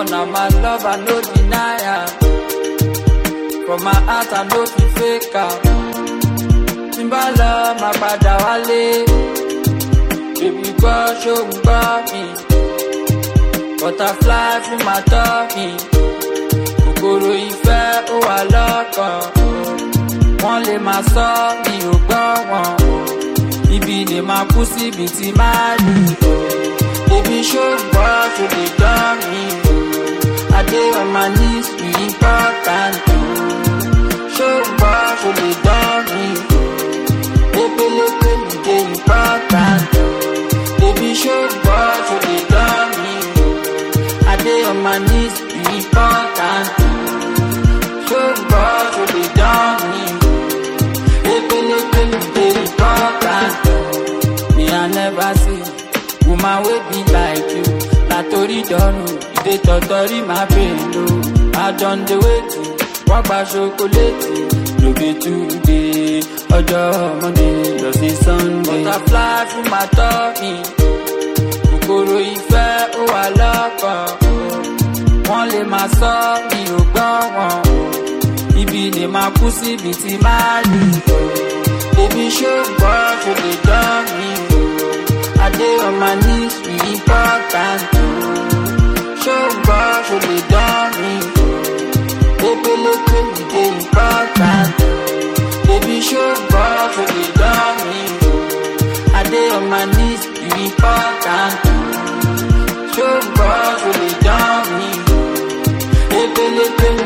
na my love I no deny am. For my heart I no fit fake am. Tí n bá lọ máa padà wálé. Baby gbọ́ ṣó ń gbọ́ mi. Butterfly fún my tummy. Kòkòrò ìfẹ́ ó wà lọ́kàn. Wọ́n lè máa sọ mi ò gbọ́ wọn. Ibi lè máa kú síbi tí máa lù. Baby ṣó ń gbọ́ ṣó lè dán mi. I dey on my knees be important. Ṣó ń gbọ́ ṣó lè dán mi. Lepelepe mi dey important. Baby ṣó ń gbọ́ ṣó lè dán mi. I dey on my knees be important. Ṣó ń gbọ́ ṣó lè dán mi. Lepelepe mi dey important. Me I never see woman wey be like you. Na tori dọrùn, ìdè tọ̀tọ̀rí máa bèèrè o. I don dey wait, wọ́n gba ṣokoléètì. No be today, ọjọ́ Monday lọ sí Sunday. Butterfly fún màá tọ́ mi. Kòkòrò ìfẹ́ ó wà lọ́kàn. Wọ́n lè máa sọ mi ò gbọ́ wọn. Ibi lè máa kú síbi tí máa lù. Èmi ṣó gbọ́ ṣó lè dán mi. I dey on my knees be important. Ṣó gbọ́ ṣó lè dán mi. Lepelepe mi dey important. Baby ṣó gbọ́ ṣó lè dán mi. I dey on my knees be important. Ṣó gbọ́ ṣó lè dán mi. Lepelepe